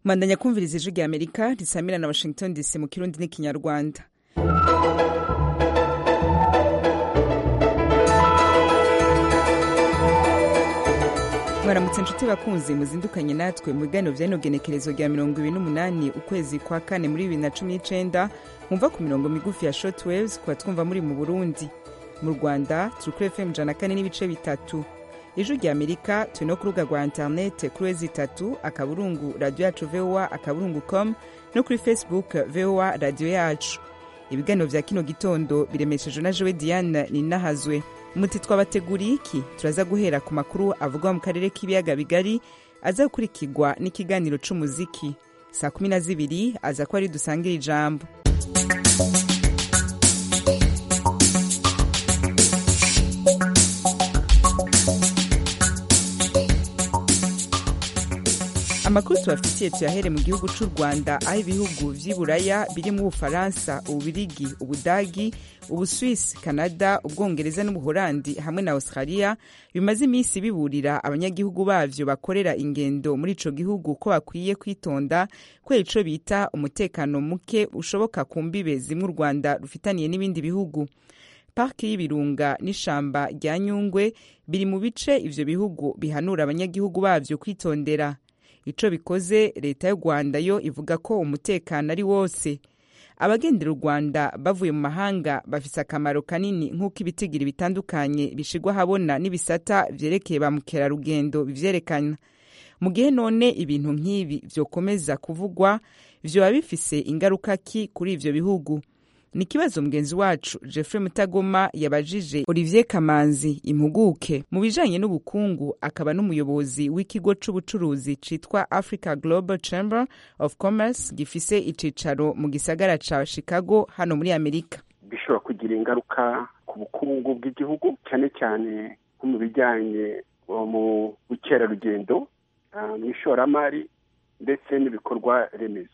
bandanya kumviriza ijwi rya amerika risamira na washington dc mu kirundi n'ikinyarwanda mwaramutse nshuti bakunzi muzindukanye natwe mu biganiro byanogenekerezo rya mirongo ibiri n'umunani ukwezi kwa kane muri bibiri na cumi n'icenda mwumva ku mirongo migufi ya shortwaves kuba twumva muri mu burundi mu rwanda turi kuri fm ijana na kane n'ibice bitatu ijwi rya amerika turi no ku rubuga rwa interinete kuri wezi itatu akaburungu radiyo yacu voa akaburungu com no kuri facebook voa radiyo yacu ibiganiro bya kino gitondo biremeshejwe na jowe diane ninahazwe umuti twabateguriye iki turaza guhera ku makuru avugwa mu karere k'ibiyaga bigari aza gukurikirwa n'ikiganiro c'umuziki saa kumi na zibiri aza kuba ari dusangira ijambo amakuru tubafitiye tuyahere mu gihugu cy'u rwanda aho ibihugu vy'iburaya birimo ubufaransa ububirigi ubudagi ubuswisi kanada ubwongereza n'ubuholandi hamwe na australia bimaze iminsi biburira abanyagihugu bavyo bakorera ingendo muri ico gihugu ko bakwiye kwitonda kubera ico bita umutekano muke ushoboka ku mbibe zimwe u rwanda rufitaniye n'ibindi bihugu pariki y'ibirunga n'ishamba rya nyungwe biri mu bice ivyo bihugu bihanura abanyagihugu bavyo kwitondera ico bikoze leta y'u rwanda yo ivuga ko umutekano ari wose abagendera u rwanda bavuye mu mahanga bafise akamaro kanini nk'uko ibitigiri bitandukanye bishigwa habona n'ibisata vyerekeye ba mukerarugendo bivyerekana mu gihe none ibintu nk'ibi vyokomeza kuvugwa vyoba bifise ingaruka ki kuri ivyo bihugu ni ikibazo mugenzi wacu jeffrey mutagoma yabajije olivier kamanzi impuguke mu bijanye n'ubukungu akaba n'umuyobozi w'ikigo c'ubucuruzi citwa africa global chamber of commerce gifise icicaro mu gisagara ca chicago hano muri amerika bishobora kugira ingaruka ku bukungu bw'igihugu cyane cyane nko mu bijyanye mu bukerarugendo mu ishoramari ndetse n'ibikorwa remezo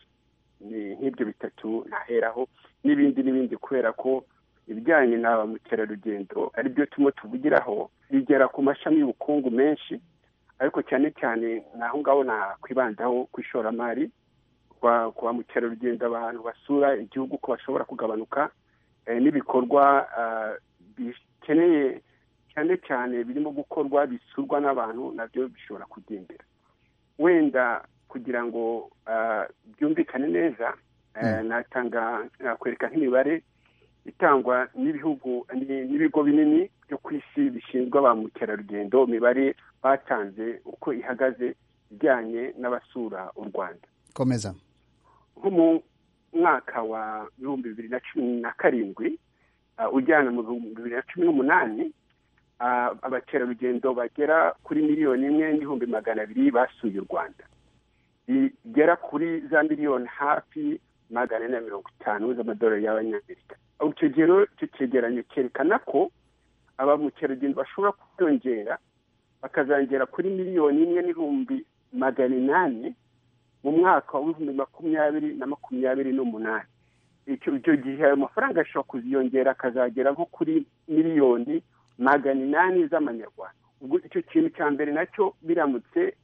ni nk'ibyo bitatu ntaheraho n'ibindi n'ibindi kubera ko ibijyanye na ba mukerarugendo ari byo turimo tuvugiraho bigera ku mashami y'ubukungu menshi ariko cyane cyane naho ngaho nakwibandaho ku ishoramari ku ba mukerarugendo abantu basura igihugu ko bashobora kugabanuka n'ibikorwa bikeneye cyane cyane birimo gukorwa bisurwa n'abantu nabyo bishobora kugendera wenda kugira ngo byumvikane neza natanga nakwereka nk'imibare itangwa n'ibihugu n'ibigo binini byo ku isi bishinzwe ba mukerarugendo imibare batanze uko ihagaze ijyanye n'abasura u rwanda komeza nko mu mwaka wa ibihumbi bibiri na cumi na karindwi ujyana mu bihumbi bibiri na cumi n'umunani abakerarugendo bagera kuri miliyoni imwe n'ibihumbi magana abiri basuye u rwanda bigera kuri za miliyoni hafi magana ane na mirongo itanu z'amadolari y'abanyamerika icyo gihe rero icyo cyegeranyo cyerekana ko aba mukerarugendo bashobora kwiyongera bakazongera kuri miliyoni imwe n'ibihumbi magana inani mu mwaka w'ibihumbi makumyabiri na makumyabiri n'umunani icyo gihe ayo mafaranga ashobora kuziyongera akazagera nko kuri miliyoni magana inani z'amanyarwanda ubwo icyo kintu cya mbere nacyo biramutse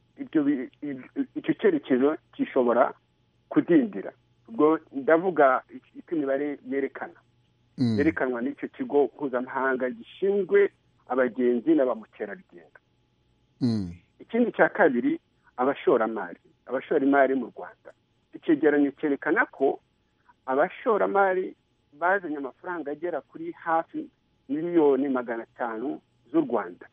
icyo cyerekezo gishobora kudindira ubwo ndavuga icyo imibare yerekana yerekanwa n'icyo kigo mpuzamahanga gishinzwe abagenzi na ba mukerarugendo ikindi cya kabiri abashoramari abashoramari mu rwanda icyegeranyo cyerekana ko abashoramari bazanye amafaranga agera kuri hafi miliyoni magana atanu z'u rwanda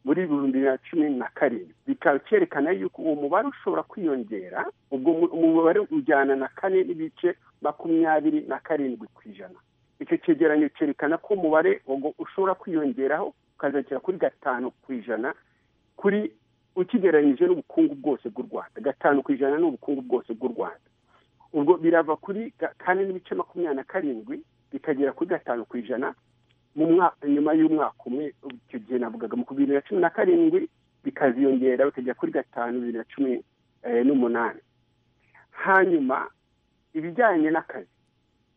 muri bibiri na cumi na karindwi bikaba cyerekana yuko uwo mubare ushobora kwiyongera ubwo umubare ujyana na kane n'ibice makumyabiri na karindwi ku ijana icyo cyegeranyo cyerekana ko umubare ushobora kwiyongeraho ukazagera kuri gatanu ku ijana kuri ukigereranyije n'ubukungu bwose bw'u rwanda gatanu ku ijana n'ubukungu bwose bw'u rwanda ubwo birava kuri kane n'ibice makumyabiri na karindwi bikagera kuri gatanu ku ijana nyuma y'umwaka umwe icyo gihe navugaga mu bibiri na cumi na karindwi bikaziyongera bikajya kuri gatanu bibiri na cumi n'umunani hanyuma ibijyanye n'akazi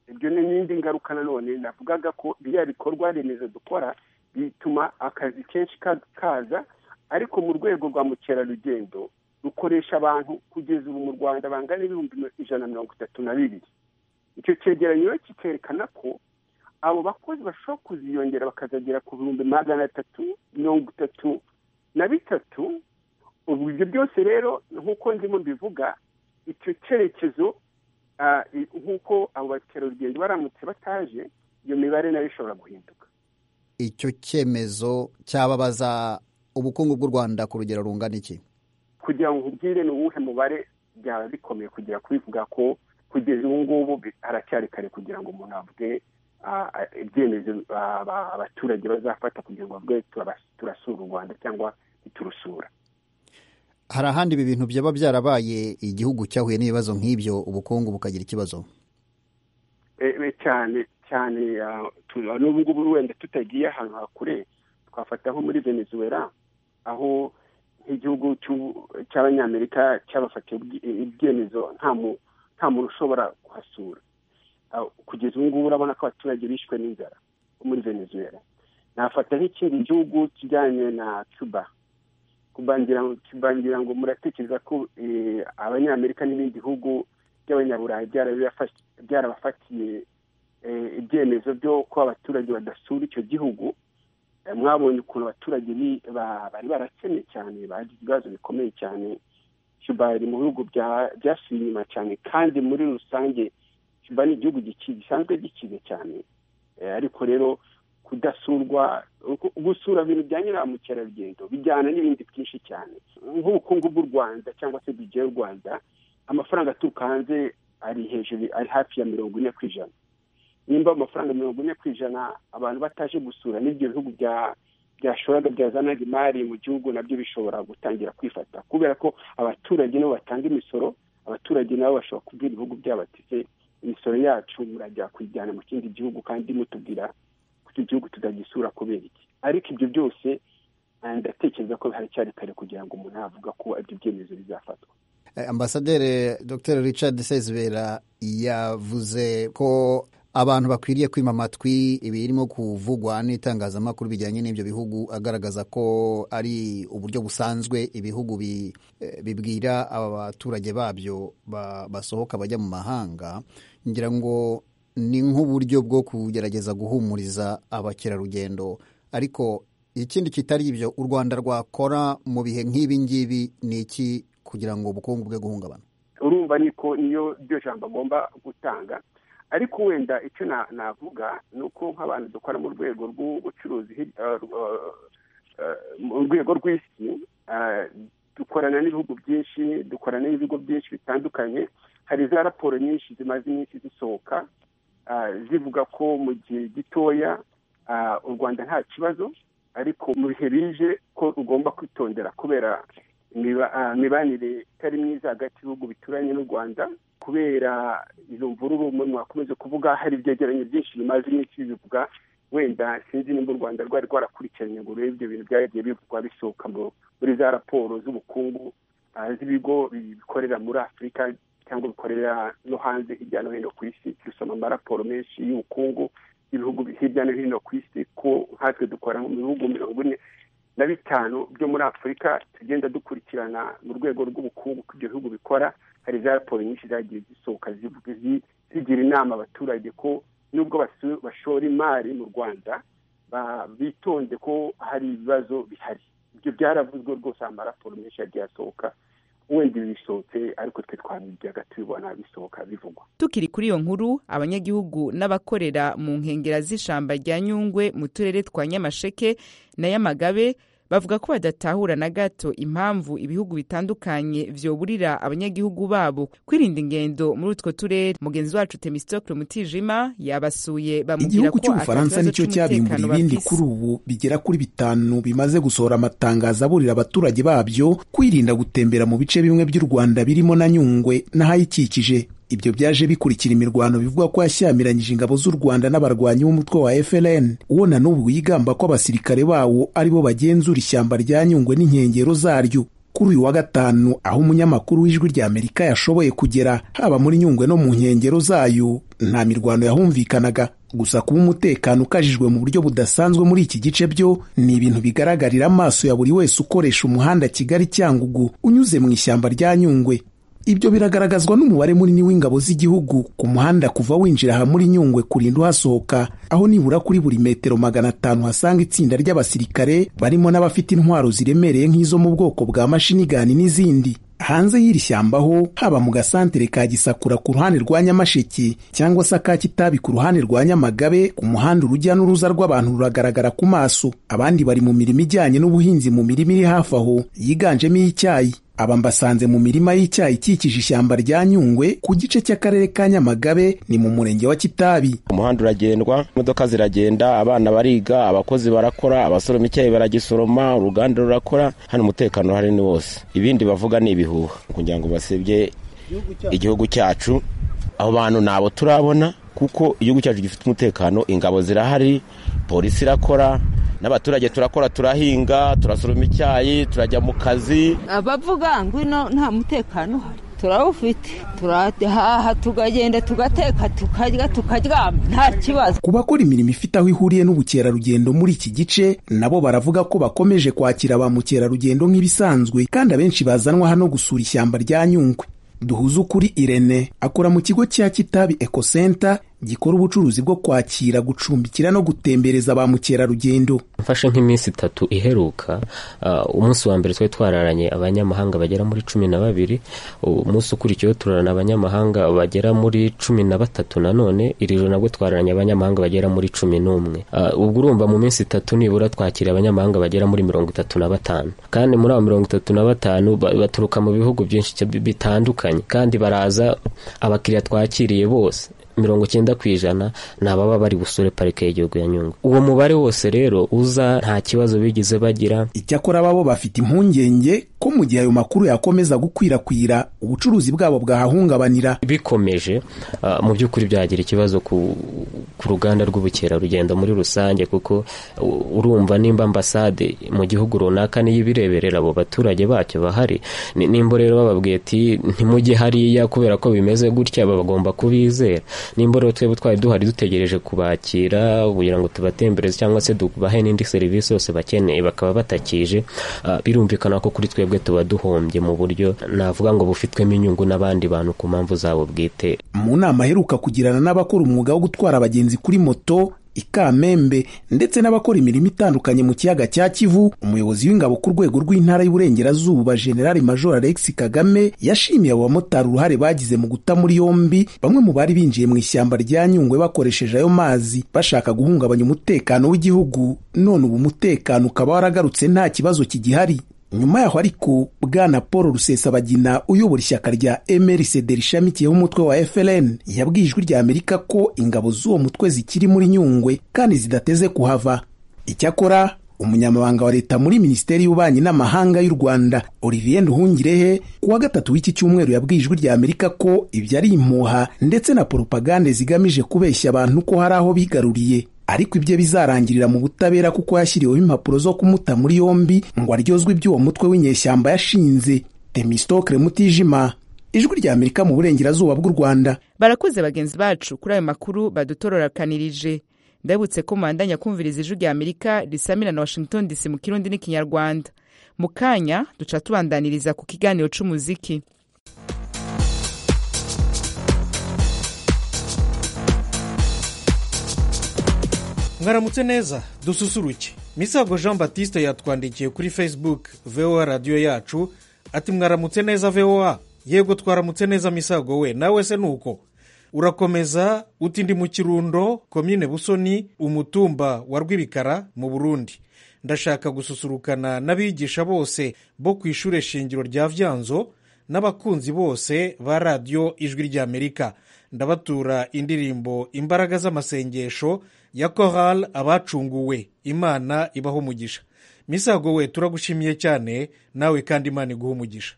ibyo ni n'indi ngaruka nanone navugaga ko biriya bikorwa remezo dukora bituma akazi kenshi kaza ariko mu rwego rwa mukerarugendo rukoresha abantu kugeza ubu mu rwanda bangana ibihumbi ijana na mirongo itatu na bibiri icyo cyegeranyo rero kikerekana ko abo bakozi bashobora kuziyongera bakazagera ku bihumbi magana atatu mirongo itatu na bitatu ubu ibyo byose rero nk'uko ndimo mbivuga icyo cyerekezo nk'uko abo bakerarugendo baramutse bataje iyo mibare nayo ishobora guhinduka icyo cyemezo cyababaza ubukungu bw'u rwanda ku rugero rungana iki kugira ngo ubwire ni uwuhe mubare byaba bikomeye kugira kubivuga ko kugeza ubu ngubu haracyari kare kugira ngo umuntu avuge ibyemezo abaturage bazafata kugira ngo bavuge turasura u rwanda cyangwa ntiturusura hari ahandi ibi bintu byaba byarabaye igihugu cyahuye n'ibibazo nk'ibyo ubukungu bukagira ikibazo cyane cyane n'ubu ngubu wenda tutagiye ahantu hakure twafata nko muri venezuela aho nk'igihugu cy'abanyamerika cyabafatiye ibyemezo nta muntu ushobora kuhasura kugeza ubu ngubu urabona ko abaturage bishwe n'inzara muri venezuela nafata nk'ikindi gihugu kijyanye na cuba kubangira ngo muratekereza ko abanyamerika n'ibindi bihugu by'abanyaburayi byarabafatiye ibyemezo byo kuba abaturage badasura icyo gihugu mwabonye ukuntu abaturage bari barakene cyane bagize ibibazo bikomeye cyane cuba bari mu bihugu byasuye inyuma cyane kandi muri rusange cuba ni igihugu gisanzwe gikize cyane ariko rero kudasurwa gusura ibintu bya nyiramukerarugendo bijyana n'ibindi byinshi cyane nk'ubukungu bw'u rwanda cyangwa se bije y'u rwanda amafaranga aturuka hanze ari hejuru ari hafi ya mirongo ine ku ijana nimba amafaranga mirongo ine ku ijana abantu bataje gusura n'ibyo bihugu byashoraga byazanaga imari mu gihugu nabyo bishobora gutangira kwifata kubera ko abaturage nabo batanga imisoro abaturage nabo bashobora kubwira ibihugu byabo bati se imisoro yacu murajya kuyijyana mu kindi gihugu kandi mutubwira igihugu tutagisura kubera iki ariko ibyo byose ndatekereza ko haracyari kare kugira ngo umuntu avuga ko ibyo byemezo bizafatwa ambasaderi dr richard sezibera yavuze ko abantu bakwiriye kwima amatwi ibirimo kuvugwa n'itangazamakuru bijyanye n'ibyo bihugu agaragaza ko ari uburyo busanzwe ibihugu bibwira aba baturage babyo basohoka bajya mu mahanga ngira ngo ni nk'uburyo bwo kugerageza guhumuriza abakerarugendo ariko ikindi kitari ibyo u rwanda rwakora mu bihe nk'ibi ngibi ni iki kugira ngo ubukungu bwe guhungabana urumva niko niyo ryo jambo agomba gutanga ariko wenda icyo navuga ni uko nk'abantu dukora mu rwego rw'ubucuruzi mu rwego rw'isi dukorana n'ibihugu byinshi dukorana n'ibigo byinshi bitandukanye hari za raporo nyinshi zimaze iminsi zisohoka zivuga ko mu gihe gitoya u rwanda nta kibazo ariko mu bihe bije ko rugomba kwitondera kubera imibanire itari myiza hagati y'ibihugu bituranye n'u rwanda kubera izo mvururu umuntu wakomeza kuvuga hari ibyegeranyo byinshi bimaze iminsi bibivuga wenda sinzi nimba u rwanda rwari rwarakurikiranye ngo urebe ibyo bintu byagiye bivugwa bisohoka muri za raporo z'ubukungu z'ibigo bikorera muri afurika cyangwa bikorera no hanze hirya no hino ku isi dusoma amaraporo menshi y'ubukungu y'ibihugu hirya no hino ku isi ko nkatwe dukora mu bihugu mirongo ine na bitanu byo muri afurika tugenda dukurikirana mu rwego rw'ubukungu ko ibyo bihugu bikora hari za raporo nyinshi zagiye zisohoka zigira inama abaturage ko nubwo bashora imari mu rwanda bitonde ko hari ibibazo bihari ibyo byaravuzwe rwose amaraporo menshi yagiye asohoka wenda bisohotse ariko twe twabijyaga tubibona bisohoka bivugwa tukiri kuri iyo nkuru abanyagihugu n'abakorera mu nkengero z'ishyamba rya nyungwe mu turere twa nyamasheke na yamagabe bavuga ko badatahura na gato impamvu ibihugu bitandukanye byoburira abanyagihugu babo kwirinda ingendo muri utwo turere mugenzi wacu temistokle mutijima yabasuye bamubwira igihugu cy'ubufaransa nicyo cyabimbura ibindi kuri ubu bigera kuri bitanu bimaze gusohora amatangazo aburira abaturage babyo kwirinda gutembera mu bice bimwe by'u rwanda birimo na nyungwe n'ahayikikije ibyo byaje bikurikira imirwano bivuga ko yashyamiranyije ingabo z'u rwanda n'abarwanyi b'umutwe wa FLN uwo na n'ubu yigamba ko abasirikare bawo aribo bagenzura ishyamba rya nyungwe n'inkengero zaryo kuri uyu wa gatanu aho umunyamakuru w'ijwi rya amerika yashoboye kugera haba muri nyungwe no mu nkengero zayo nta mirwano yahumvikanaga gusa kuba umutekano ukajijwe mu buryo budasanzwe muri iki gice byo ni ibintu bigaragarira amaso ya buri wese ukoresha umuhanda kigali cyangugu unyuze mu ishyamba rya nyungwe ibyo biragaragazwa n'umubare munini w'ingabo z'igihugu ku muhanda kuva winjira aha muri nyungwe kurinda uhasohoka aho nibura kuri buri metero magana atanu hasanga itsinda ry'abasirikare barimo n'abafite intwaro ziremereye nk'izo mu bwoko bwa mashinigani n'izindi hanze y'iri shyamba ho haba mu gasantere ka gisakura ku ruhande rwa nyamasheke cyangwa se ka kitabi ku ruhande rwa nyamagabe ku muhanda urujya n'uruza rw'abantu ruragaragara ku maso abandi bari mu mirimo ijyanye n'ubuhinzi mu mirima iri hafi aho yiganjemo iy'icyayi aba mbasanze mu mirima y'icyayi ikikije ishyamba rya nyungwe ku gice cy'akarere ka nyamagabe ni mu murenge wa kitabi umuhanda uragendwa imodoka ziragenda abana bariga abakozi barakora abasoroma icyayi baragisoroma uruganda rurakora hano umutekano uhari ni wose ibindi bavuga ni ibihuha kugira ngo basebye igihugu cyacu abo bantu nabo turabona kuko igihugu cyacu gifite umutekano ingabo zirahari polisi irakora n'abaturage turakora turahinga turasoroma icyayi turajya mu kazi abavuga ngwino nta mutekano uhari turawufite turahaha tukagenda tugateka tukarya tukaryama nta kibazo ku bakora imirimo ifite aho ihuriye n'ubukerarugendo muri iki gice nabo baravuga ko bakomeje kwakira ba mukerarugendo nk'ibisanzwe kandi abenshi bazanwa hano gusura ishyamba rya nyungwe duhuze ukuri irene akora mu kigo cya kitabi ekosenta gikora ubucuruzi bwo kwakira gucumbikira no gutembereza ba mukerarugendo mfashe nk'iminsi itatu iheruka umunsi wa mbere twari twararanye abanyamahanga bagera muri cumi na babiri umunsi ukurikiyeho turarana abanyamahanga bagera muri cumi na batatu nanone iri joro nabwo twararanye abanyamahanga bagera muri cumi n'umwe ubwo urumva mu minsi itatu nibura twakira abanyamahanga bagera muri mirongo itatu na batanu kandi muri abo mirongo itatu na batanu baturuka mu bihugu byinshi bitandukanye kandi baraza abakiriya twakiriye bose mirongo icyenda ku ijana ni ababa bari busure parike y'igihugu ya nyungwe uwo mubare wose rero uza nta kibazo bigeze bagira icyakora babo bafite impungenge ko mu gihe ayo makuru yakomeza gukwirakwira ubucuruzi bwabo bwahahungabanira bikomeje uh, mu by'ukuri byagira ikibazo ku, ku ruganda rw'ubukerarugendo muri rusange kuko urumva nimba ambasade mu gihugu runaka niyo ibireberera abo baturage bacyo bahari nimba rero bababwiye ati ntimujye hariya kubera ko bimeze gutya bagomba kubizera nimba rero twebwe twari duhari dutegereje kubakira kugira ngo tubatembereze cyangwa se tubahe n'indi serivisi yose bakeneye bakaba batakije birumvikana ko kuri twebwe tuba duhombye mu buryo navuga ngo bufitwemo inyungu n'abandi bantu ku mpamvu zabo bwite mu nama aheruka kugirana n'abakora umwuga wo gutwara abagenzi kuri moto ikamembe ndetse n'abakora imirimo itandukanye mu kiyaga cya kivu umuyobozi w'ingabo ku rwego rw'intara y'uburengerazuba generali major alex kagame yashimiye abo bamotari uruhare bagize mu guta muri yombi bamwe mu bari binjiye mu ishyamba rya nyungwe bakoresheje ayo mazi bashaka guhungabanya umutekano w'igihugu none ubu umutekano ukaba waragarutse nta kibazo kigihari nyuma yaho ariko bwana paul rusesabagina uyobora ishyaka rya mrcd rishamikiyeho umutwe wa frn yabwiye ijwi rya amerika ko ingabo z'uwo mutwe zikiri muri nyungwe kandi zidateze kuhava icyakora umunyamabanga wa leta muri minisiteri y'ububanyi n'amahanga y'u rwanda olivier nduhungirehe ku wa gatatu w'iki cyumweru yabwiye ijwi rya amerika ko ibyo ari impuha ndetse na poropagande zigamije kubeshya abantu ko hari aho bigaruriye ariko ibyo bizarangirira mu butabera kuko yashyiriweho impapuro zo kumuta muri yombi ngo aryozwe iby'uwo mutwe w'inyeshyamba yashinze temistokre mutijima ijwi rya amerika mu burengerazuba bw'u rwanda barakuze bagenzi bacu kuri ayo makuru badutororokanirije ndabutse ko mandanya kumviriza ijwi rya amerika risamira na washington dc mu kirundi n'ikinyarwanda mu kanya duca tubandaniriza ku kiganiro cy'umuziki mwaramutse neza dususuruke misago jean batiste yatwandikiye kuri facebook voa radiyo yacu ati mwaramutse neza voa yego twaramutse neza misago we nawe se ni uko urakomeza uti ndi mu kirundo komine busoni umutumba wa rw'ibikara mu burundi ndashaka gususurukana n'abigisha bose bo ku ishuri shingiro rya byanzo n'abakunzi bose ba radiyo ijwi ry'amerika ndabatura indirimbo imbaraga z'amasengesho ya korali abacunguwe imana ibaho umugisha misago we turagushimiye cyane nawe kandi imana iguha umugisha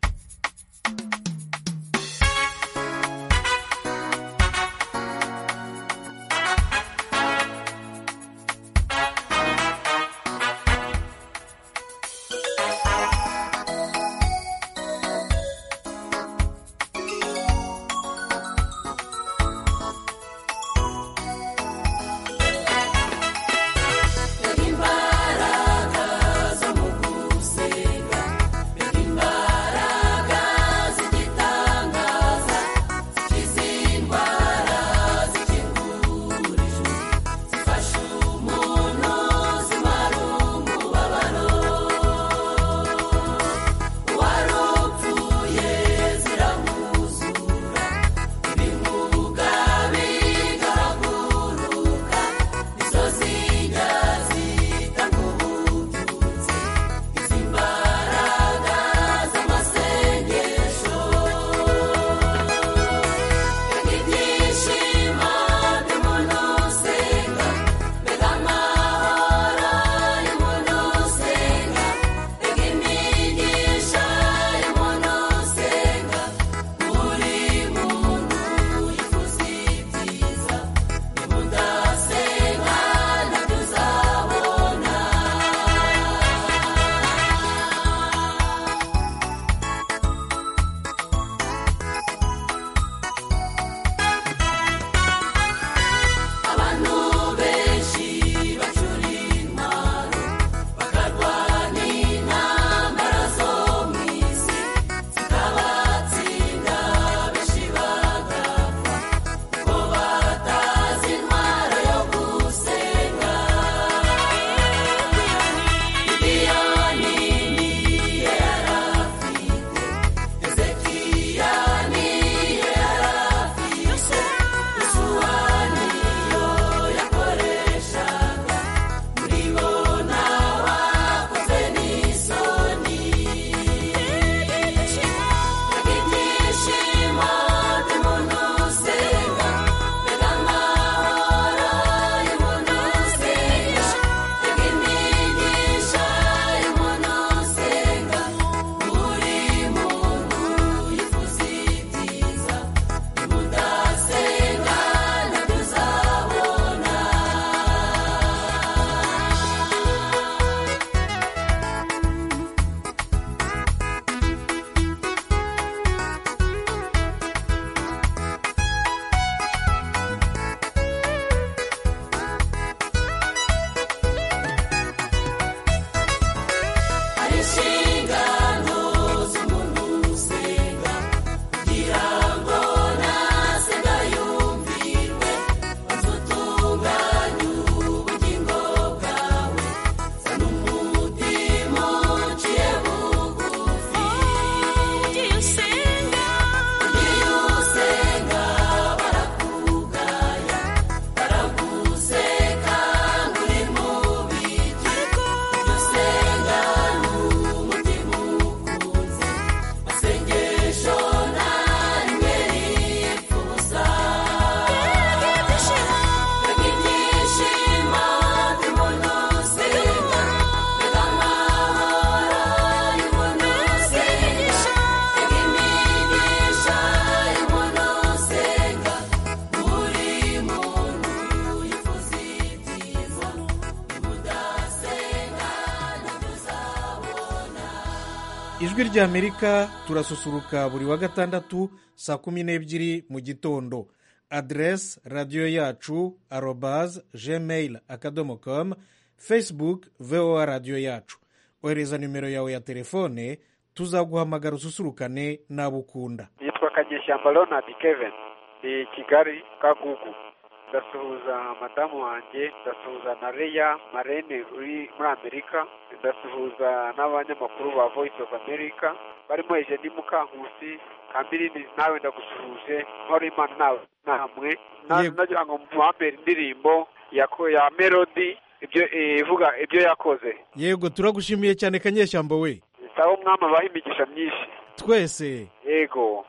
ijwi ry'amerika turasusuruka buri wa gatandatu saa kumi n'ebyiri mu gitondo aderesi radiyo yacu arobaze gmail akadomo komu fesibuke vowa radiyo yacu ohereza nimero yawe ya telefone tuzaguhamagara ususurukane n'abo ukunda yitwa kageshyamba ronald kevin ni kigali kagugu ndasuhuza madamu wanjye ndasuhuza na leya marene uri muri amerika ndasuhuza n'abanyamakuru ba voice of america barimo ejeni mukankusi kambirindi nawe ndagusuhuje nkora imana nawe namwe nagira ngo muhambere indirimbo ya melody ibyo ivuga ibyo yakoze yego turagushimiye cyane kanyeshyamba we sawa umwami abaha imigisha myinshi twese yego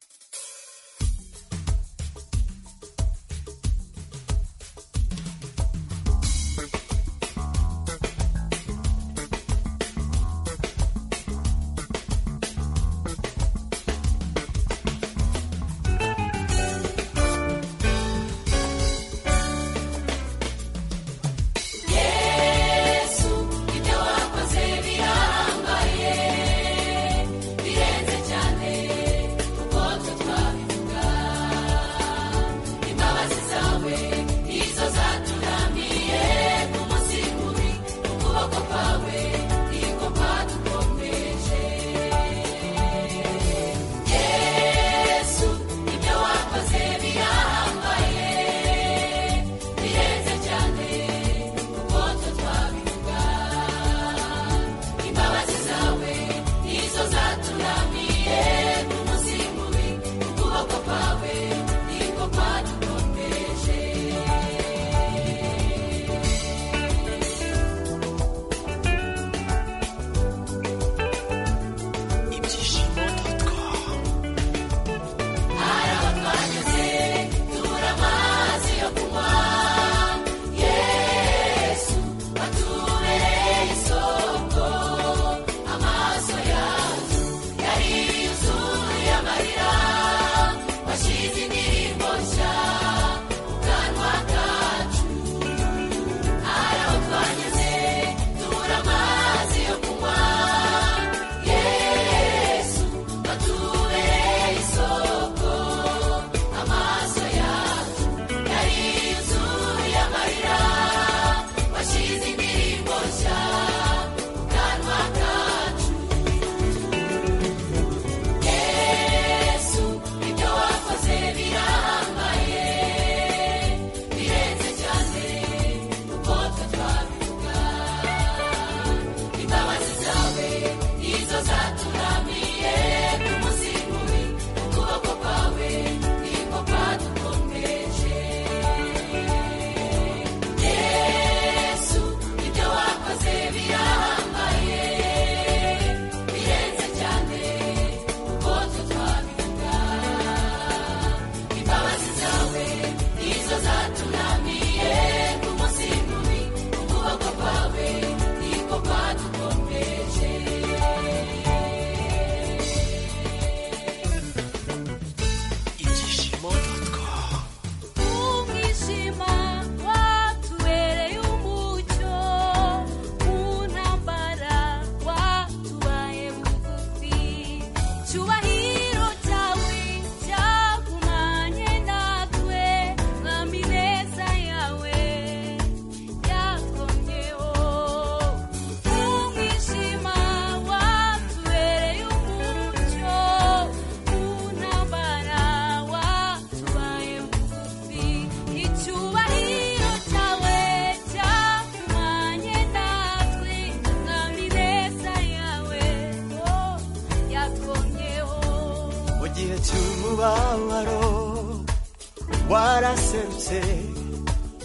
waraserutse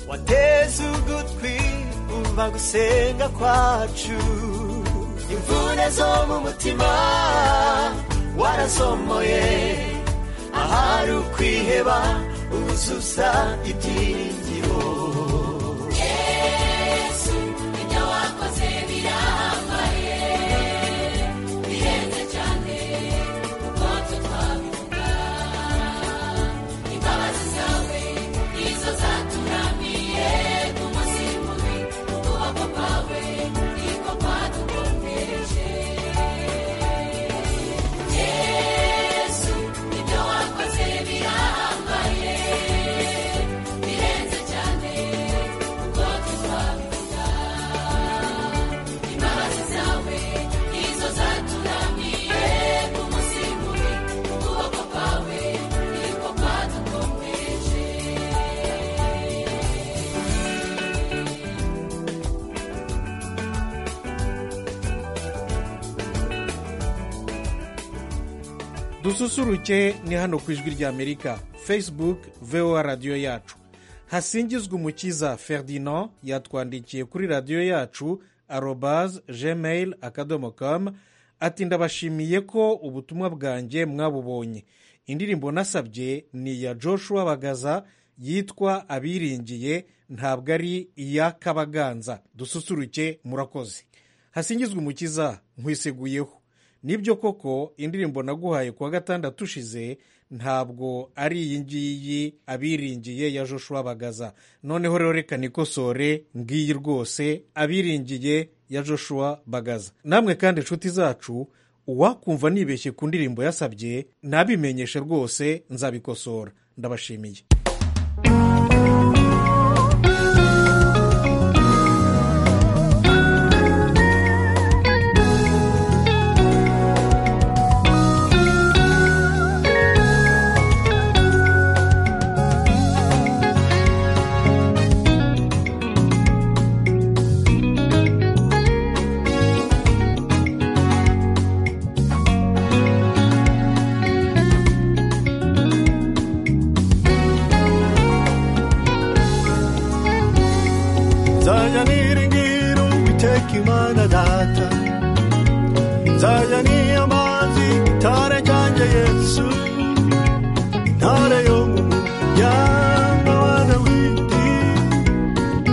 wateze ugutwi umva gusenga kwacu imvune zo mu mutima warasomoye ahari ukwiheba uzuza ibyiringiro yesu ibyo wakoze birahambaye birenze cyane kuko tutwabiwe Thank you. dususuruke ni hano ku ijwi ry'amerika facebook voa radiyo yacu hasingizwe umukiza ferdinand yatwandikiye kuri radiyo yacu arobaze gmail akadomo kamu ati ndabashimiye ko ubutumwa bwanjye mwabubonye indirimbo nasabye ni iya joshua bagaza yitwa abiringiye ntabwo ari iya kabaganza dususuruke murakoze hasingizwe umukiza nkwiseguyeho nibyo koko indirimbo naguhaye kuwa gatandatu ushize ntabwo ari iyi ngiyi abiringiye ya joshua bagaza noneho rero reka nikosore ngiyi rwose abiringiye ya joshua bagaza namwe kandi inshuti zacu uwakumva nibeshye ku ndirimbo yasabye nabimenyeshe rwose nzabikosora ndabashimiye nzajya niringira uwiteka imana data nzajya niyamazi gitare cyanjye yesu intare yo mu muryango wa dawidi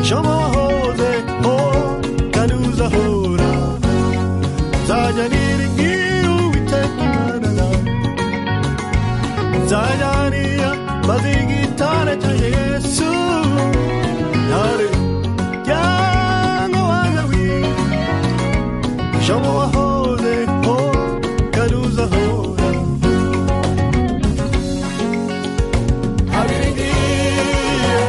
shomo wahoze ho kandi uzahora nzajya niringira uwiteka imana data nzajya niyamazi gitare cyanjye yesu intare muryango wa dawidi shomo wahozeho kandi uzahora abiringiye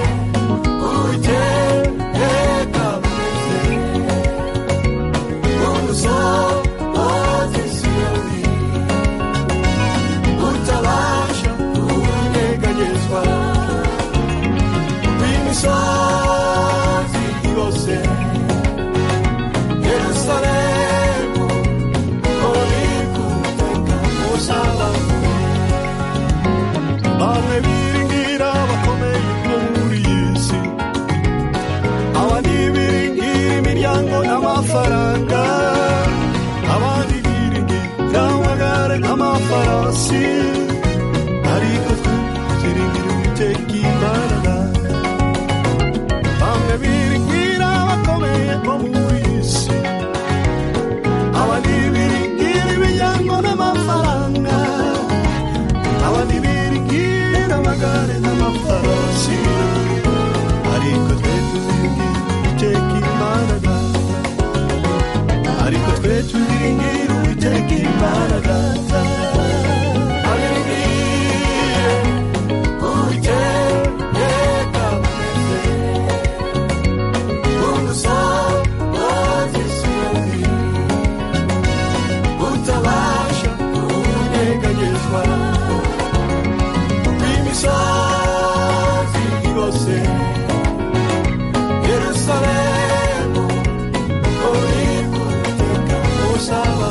uwiteka mwiza umusozi siyoni utabasha kunyeganyezwa w'imisozi yose yerusalemu uri guteka musaraba bamwe biringira bakomeye bo muri iyi si abandi biringira imiryango n'amafaranga abandi biringira amagare n'amafarasi ariko twe turingira uwiteka imana data bamwe biringira bakomeye bo muri iyi si abandi biringira imiryango n'amafaranga abandi biringira amagare n'amafarasi ariko twe tuzingira uwiteka imana data ariko twe tuzingira uwiteka imana data abiringiye uwiteka mwiza umusozi siyoni utabasha kunyeganyezwa w'imisozi yose yerusalemu uri guteka musaba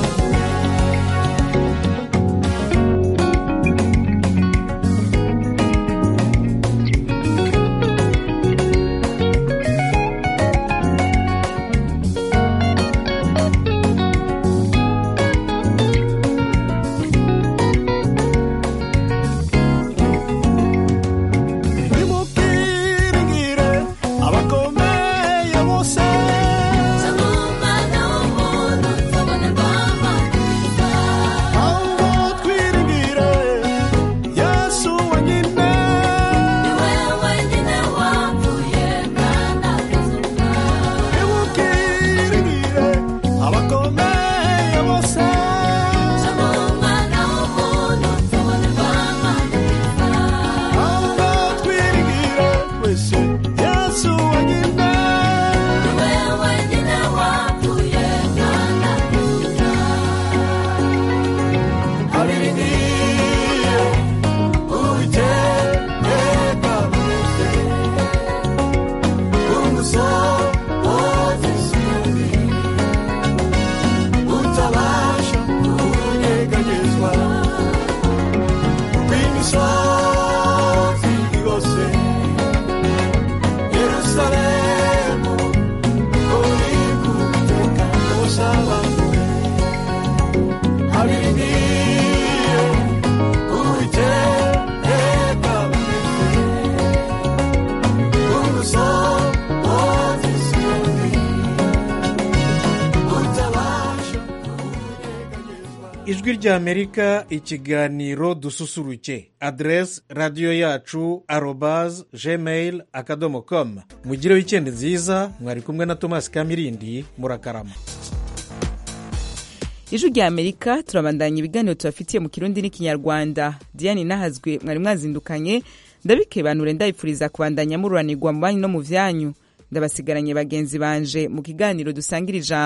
ijwi rya amerika ikiganiro dususuruke aderesi radiyo yacu arobazi gmail akadomo komu mugire wikendi nziza mwari kumwe na tomasi kamirindi murakarama ijwi rya amerika turabandanya ibiganiro tubafitiye mu kirundi n'ikinyarwanda diane inahazwe mwari mwazindukanye ndabikebanure ndayipfuriza kubandanya mururanirwa mu banyu no mu byanyu ndabasigaranye bagenzi banje mu kiganiro dusangira ijambo